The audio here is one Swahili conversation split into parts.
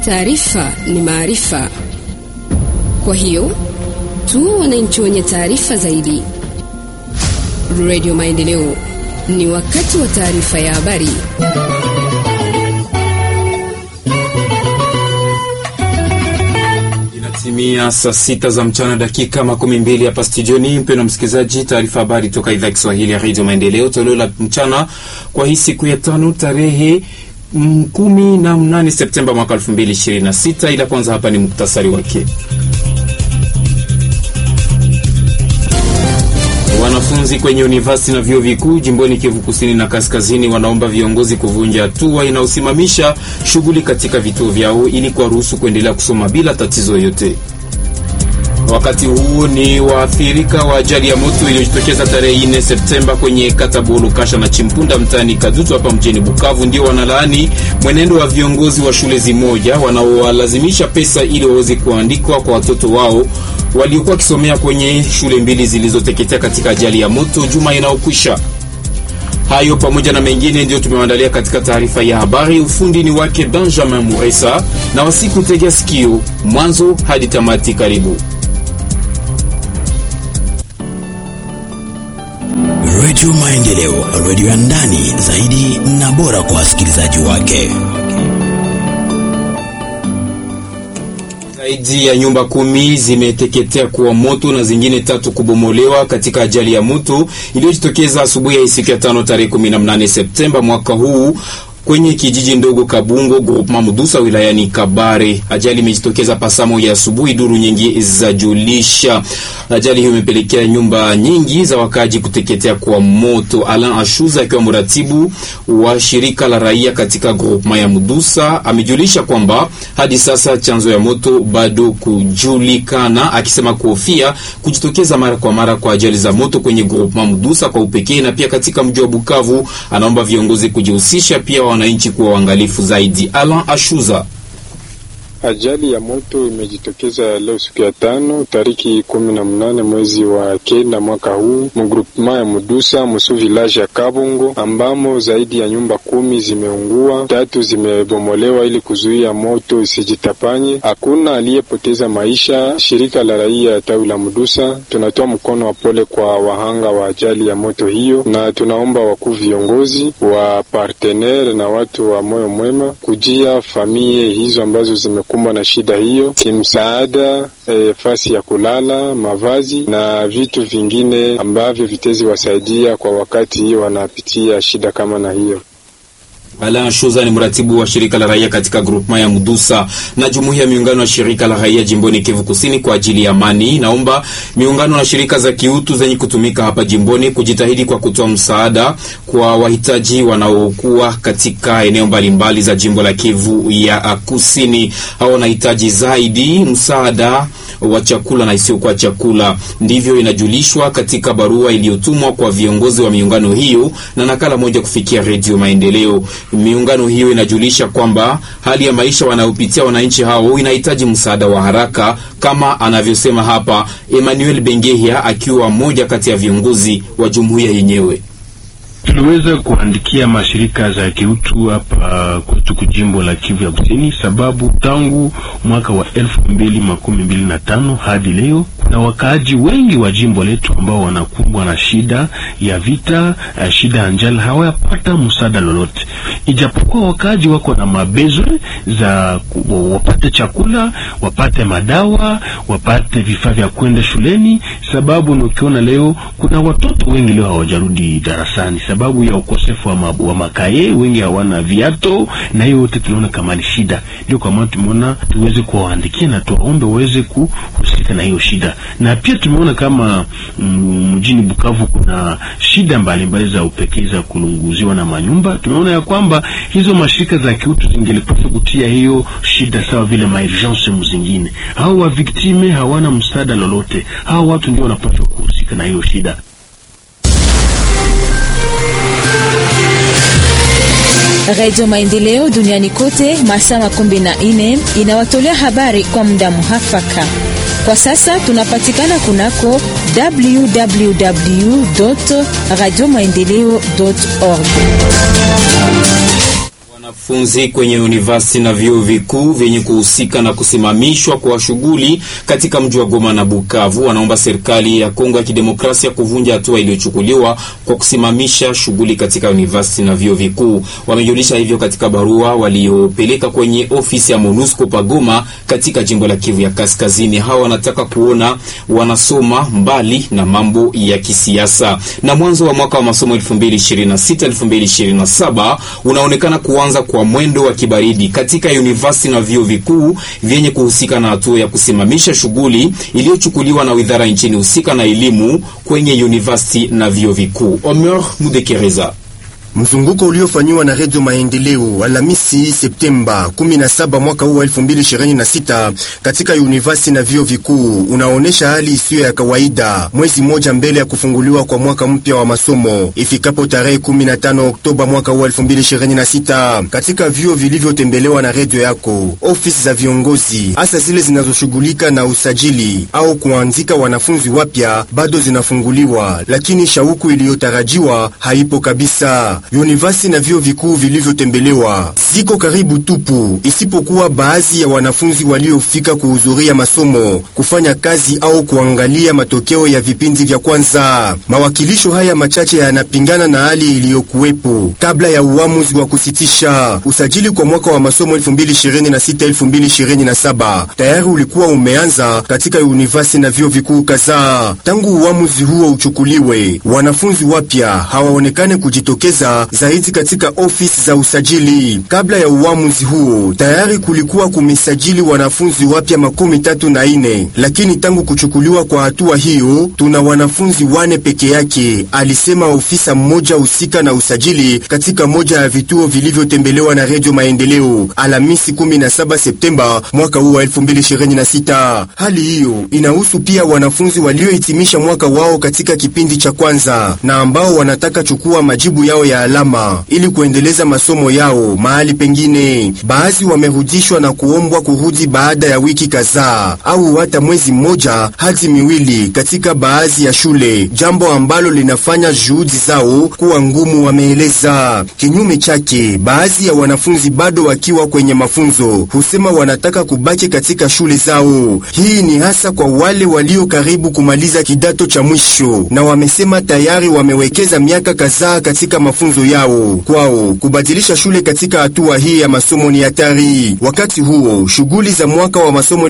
Taarifa ni maarifa, kwa hiyo tu wananchi wenye taarifa zaidi. Radio Maendeleo, ni wakati wa taarifa ya habari. Inatimia saa sita za mchana dakika makumi mbili hapa studioni. Mpendwa msikilizaji, taarifa habari toka idhaa ya Kiswahili ya Radio Maendeleo, toleo la mchana kwa hii siku ya tano tarehe kumi na mnane Septemba mwaka elfu mbili ishirini na sita. Ila kwanza hapa ni muktasari wake. Wanafunzi kwenye university na vyuo vikuu jimboni Kivu Kusini na Kaskazini wanaomba viongozi kuvunja hatua inayosimamisha shughuli katika vituo vyao ili kuwaruhusu kuendelea kusoma bila tatizo yoyote. Wakati huu ni waathirika wa ajali ya moto iliyojitokeza tarehe 4 Septemba kwenye kata Bolo Kasha na Chimpunda mtaani Kadutu hapa mjini Bukavu, ndio wanalaani mwenendo wa viongozi wa shule zimoja wanaowalazimisha pesa ili waweze kuandikwa kwa watoto wao waliokuwa wakisomea kwenye shule mbili zilizoteketea katika ajali ya moto juma inayokwisha. Hayo pamoja na mengine ndio tumewaandalia katika taarifa ya habari. Ufundi ni wake Benjamin Muresa na wasiku tegea sikio mwanzo hadi tamati. Karibu. Radio Maendeleo, radio ya ndani zaidi na bora kwa wasikilizaji wake. Zaidi ya nyumba kumi zimeteketea kwa moto na zingine tatu kubomolewa katika ajali ya moto iliyojitokeza asubuhi ya siku ya tano tarehe 18 Septemba mwaka huu kwenye kijiji ndogo Kabungo groupement Mudusa wilayani Kabare. Ajali imejitokeza pasamo ya asubuhi, duru nyingi za julisha. Ajali hiyo imepelekea nyumba nyingi za wakaji kuteketea kwa moto. Alan Ashuza akiwa mratibu wa shirika la raia katika groupement ya Mudusa amejulisha kwamba hadi sasa chanzo ya moto bado kujulikana, akisema kuhofia kujitokeza mara kwa mara kwa ajali za moto kwenye groupement Mudusa kwa upekee na pia katika mji wa Bukavu. Anaomba viongozi kujihusisha pia wananchi kuwa waangalifu zaidi. Alan Ashuza. Ajali ya moto imejitokeza leo siku ya tano tariki kumi na mnane mwezi wa kenda mwaka huu mugrupema ya Mudusa musu village ya Kabungo, ambamo zaidi ya nyumba kumi zimeungua, tatu zimebomolewa ili kuzuia moto isijitapanye. Hakuna aliyepoteza maisha. Shirika la raia ya tawi la Mudusa tunatoa mkono wa pole kwa wahanga wa ajali ya moto hiyo, na tunaomba wakuu viongozi wa partenere na watu wa moyo mwema kujia familia hizo ambazo zime kumbwa na shida hiyo kimsaada, e, fasi ya kulala, mavazi na vitu vingine ambavyo vitezi wasaidia kwa wakati hiyo wanapitia shida kama na hiyo. Alain Shuza ni mratibu wa shirika la raia katika groupement ya Mudusa na jumuiya ya miungano ya shirika la raia jimboni Kivu Kusini kwa ajili ya amani. Naomba miungano na shirika za kiutu zenye kutumika hapa jimboni kujitahidi kwa kutoa msaada kwa wahitaji wanaokuwa katika eneo mbalimbali za jimbo la Kivu ya Kusini. Hao wanahitaji zaidi msaada wa chakula na isiyokuwa chakula. Ndivyo inajulishwa katika barua iliyotumwa kwa viongozi wa miungano hiyo na nakala moja kufikia Redio Maendeleo. Miungano hiyo inajulisha kwamba hali ya maisha wanayopitia wananchi hao inahitaji msaada wa haraka, kama anavyosema hapa Emmanuel Bengehia akiwa mmoja kati ya viongozi wa jumuiya yenyewe. Tuliweza kuandikia mashirika za kiutu hapa kwetu kujimbo la Kivu ya Kusini, sababu tangu mwaka wa elfu mbili makumi mbili na tano hadi leo kuna wakaaji wengi wa jimbo letu ambao wanakumbwa na shida ya vita, uh, shida ya njala, hawayapata msaada lolote, ijapokuwa wakaaji wako na mabezwe za wapate chakula, wapate madawa, wapate vifaa vya kwenda shuleni, sababu ukiona leo kuna watoto wengi leo hawajarudi darasani sababu ya ukosefu wa, wa makaye, wengi hawana viato, na hiyo yote tunaona kama ni shida. Ndio kwa maana tumeona tuweze kuwaandikia na tuwaombe waweze kuhusika na hiyo shida, na pia tumeona kama mjini Bukavu kuna shida mbalimbali za upekee za kulunguziwa na manyumba. Tumeona ya kwamba hizo mashirika za kiutu zingelipaswa kutia hiyo shida sawa vile maurgence mzingine. Hao wa viktime hawana msaada lolote, hao watu ndio wanapaswa kuhusika na hiyo shida. Radio Maendeleo duniani kote masaa makumi na nne inawatolea habari kwa muda muhafaka. Kwa sasa tunapatikana kunako www radio maendeleo org. Wanafunzi kwenye university na vyuo vikuu vyenye kuhusika na kusimamishwa kwa shughuli katika mji wa Goma na Bukavu wanaomba serikali ya Kongo ya Kidemokrasia kuvunja hatua iliyochukuliwa kwa kusimamisha shughuli katika university na vyuo vikuu. Wamejulisha hivyo katika barua waliopeleka kwenye ofisi ya MONUSCO pa Goma katika jimbo la Kivu ya Kaskazini. Hawa wanataka kuona wanasoma mbali na mambo ya kisiasa. Na mwanzo wa mwaka wa masomo 2026 2027 unaonekana kuanza kwa mwendo wa kibaridi katika university na vyuo vikuu vyenye kuhusika na hatua ya kusimamisha shughuli iliyochukuliwa na wizara nchini husika na elimu kwenye university na vyuo vikuu. Omer Mudekereza Mzunguko uliofanyiwa na Redio Maendeleo Alhamisi Septemba 17 mwaka huu wa 2026 katika university na vyuo vikuu unaonyesha hali isiyo ya kawaida, mwezi mmoja mbele ya kufunguliwa kwa mwaka mpya wa masomo ifikapo tarehe 15 Oktoba mwaka huu wa 2026. Katika vyuo vilivyotembelewa na redio yako, ofisi za viongozi hasa zile zinazoshughulika na usajili au kuanzika wanafunzi wapya bado zinafunguliwa, lakini shauku iliyotarajiwa haipo kabisa. University na vyuo vikuu vilivyotembelewa ziko karibu tupu, isipokuwa baadhi ya wanafunzi waliofika kuhudhuria masomo, kufanya kazi au kuangalia matokeo ya vipindi vya kwanza. Mawakilisho haya machache yanapingana na hali iliyokuwepo kabla ya uamuzi wa kusitisha usajili kwa mwaka wa masomo 2026-2027. Tayari ulikuwa umeanza katika university na vyuo vikuu kadhaa. Tangu uamuzi huo uchukuliwe, wanafunzi wapya hawaonekane kujitokeza zaidi katika ofisi za usajili. Kabla ya uamuzi huo, tayari kulikuwa kumesajili wanafunzi wapya makumi tatu na ine, lakini tangu kuchukuliwa kwa hatua hiyo tuna wanafunzi wane peke yake, alisema ofisa mmoja husika na usajili katika moja ya vituo vilivyotembelewa na Redio Maendeleo Alhamisi 17 Septemba mwaka huu wa 2026. Hali hiyo inahusu pia wanafunzi waliohitimisha mwaka wao katika kipindi cha kwanza na ambao wanataka chukua majibu yao ya alama ili kuendeleza masomo yao mahali pengine. Baadhi wamerudishwa na kuombwa kurudi baada ya wiki kadhaa au hata mwezi mmoja hadi miwili katika baadhi ya shule, jambo ambalo linafanya juhudi zao kuwa ngumu, wameeleza. Kinyume chake, baadhi ya wanafunzi bado wakiwa kwenye mafunzo husema wanataka kubaki katika shule zao. Hii ni hasa kwa wale walio karibu kumaliza kidato cha mwisho, na wamesema tayari wamewekeza miaka kadhaa katika mafunzo yao. Kwao kubadilisha shule katika hatua hii ya masomo ni hatari. Wakati huo shughuli za mwaka wa masomo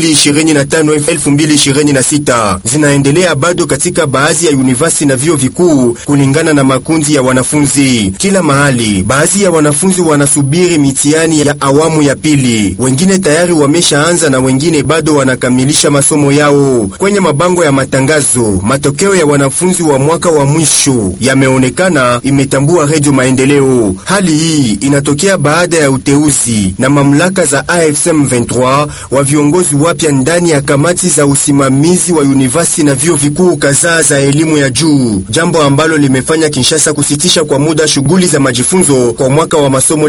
2025-2026 zinaendelea bado katika baadhi ya university na vyuo vikuu kulingana na makundi ya wanafunzi. Kila mahali, baadhi ya wanafunzi wanasubiri mitihani ya awamu ya pili, wengine tayari wameshaanza na wengine bado wanakamilisha masomo yao. Kwenye mabango ya matangazo, matokeo ya wanafunzi wa mwaka wa mwisho yameonekana, imetambua Redio Maendeleo. Hali hii inatokea baada ya uteuzi na mamlaka za AFSM 23 wa viongozi wapya ndani ya kamati za usimamizi wa university na vyuo vikuu kadhaa za elimu ya juu, jambo ambalo limefanya Kinshasa kusitisha kwa muda shughuli za majifunzo kwa mwaka wa masomo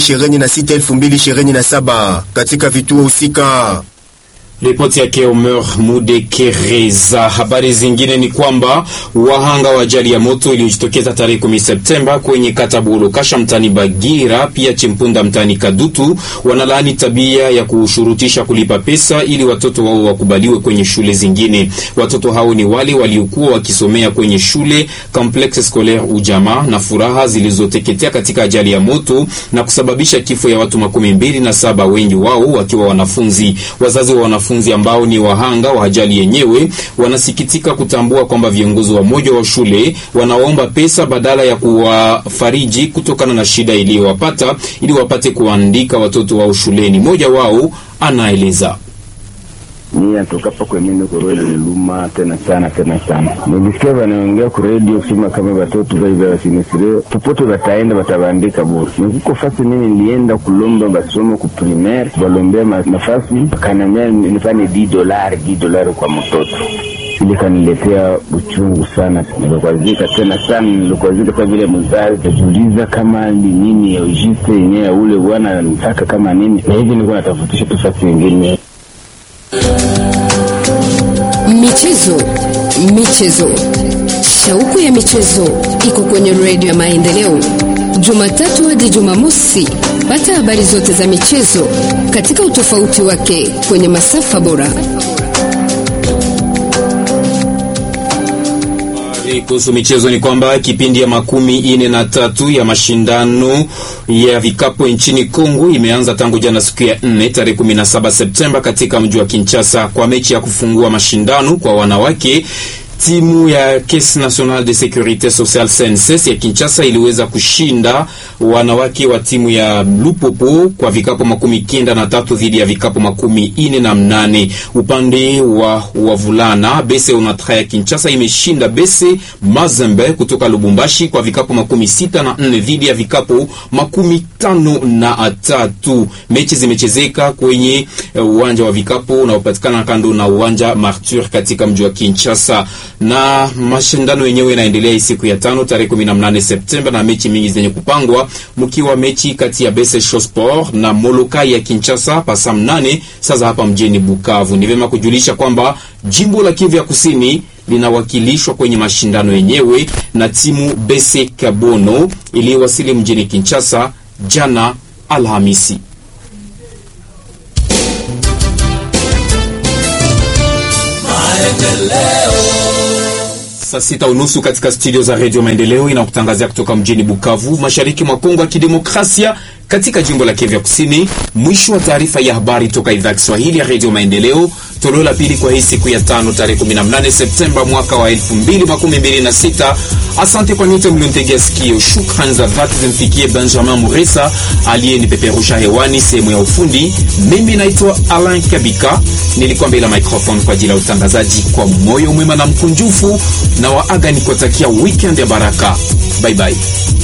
2026-2027 katika vituo husika. Ripoti yake Omer Mudekereza. Habari zingine ni kwamba wahanga wa ajali ya moto iliyojitokeza tarehe 10 Septemba kwenye kata Bulo Kasha mtani Bagira pia Chimpunda mtani Kadutu wanalaani tabia ya kushurutisha kulipa pesa ili watoto wao wakubaliwe kwenye shule zingine. Watoto hao ni wale waliokuwa wakisomea kwenye shule Complexe Scolaire Ujamaa na Furaha zilizoteketea katika ajali ya moto na kusababisha kifo ya watu makumi mbili na saba, wengi wao wakiwa wanafunzi. Wazazi wa wanafunzi ambao ni wahanga wa ajali yenyewe wanasikitika kutambua kwamba viongozi wa moja wa shule wanaomba pesa badala ya kuwafariji kutokana na shida iliyowapata ili wapate kuandika watoto wao shuleni. Mmoja wao anaeleza. Mimi natoka hapa kwa mimi niko roho niluma tena sana tena sana. Nilisikia wanaongea kwa radio kusema kama watoto wao wasinisire popote wataenda watabandika bure. Niko fasi mimi nilienda kulomba masomo ku primaire, walombea nafasi kanamia nifanye 10 dolari 10 dolari kwa mtoto ili kaniletea uchungu sana, nilikwazika tena sana, nilikwazika kwa vile mzazi najiuliza kama ni nini ya ujiste yenyewe ule bwana anataka kama nini, na hivi nilikuwa natafutisha tu fasi nyingine Michezo, michezo, shauku ya michezo iko kwenye redio ya Maendeleo, Jumatatu hadi Jumamosi. Pata habari zote za michezo katika utofauti wake kwenye masafa bora. Kuhusu michezo ni kwamba kipindi ya makumi ine na tatu ya mashindano ya vikapo nchini Kongo imeanza tangu jana siku ya 4 tarehe 17 Septemba katika mji wa Kinshasa kwa mechi ya kufungua mashindano kwa wanawake. Timu ya Caisse Nationale de Securite Sociale CNSS ya Kinshasa iliweza kushinda wanawake wa timu ya Lupopo kwa vikapo makumi kenda na tatu dhidi ya vikapo makumi ine na mnane. Upande wa wavulana, Bese Onatra ya Kinshasa imeshinda Bese Mazembe kutoka Lubumbashi kwa vikapo makumi sita na nne dhidi ya vikapo makumi tano na tatu. Mechi zimechezeka kwenye uwanja wa vikapo unaopatikana kando na uwanja Martyr katika mji wa Kinshasa na mashindano yenyewe inaendelea siku ya tano tarehe 18 Septemba, na mechi mingi zenye kupangwa mkiwa mechi kati ya Bese Sport na Molokai ya Kinshasa pasa mnane sasa hapa mjini Bukavu. Ni vyema kujulisha kwamba jimbo la Kivu ya Kusini linawakilishwa kwenye mashindano yenyewe na timu Bese Kabono iliyowasili mjini Kinshasa jana Alhamisi. Saa sita unusu katika studio za redio Maendeleo inakutangazia kutoka mjini Bukavu, mashariki mwa Kongo ya Kidemokrasia, katika jimbo la Kivu Kusini. Mwisho wa taarifa ya habari toka idhaa ya Kiswahili ya redio Maendeleo, toleo la pili kwa hii siku ya tano tarehe 18 Septemba mwaka wa 2026. Asante kwa nyote mliontegea sikio. Shukrani za dhati zimfikie Benjamin Muresa aliyenipeperusha hewani sehemu ya ufundi. Mimi naitwa Alain Kabika, nilikuwa mbele ya microphone kwa ajili ya utangazaji. Kwa moyo mwema na mkunjufu na waaga nikutakia weekend ya baraka. Bye bye.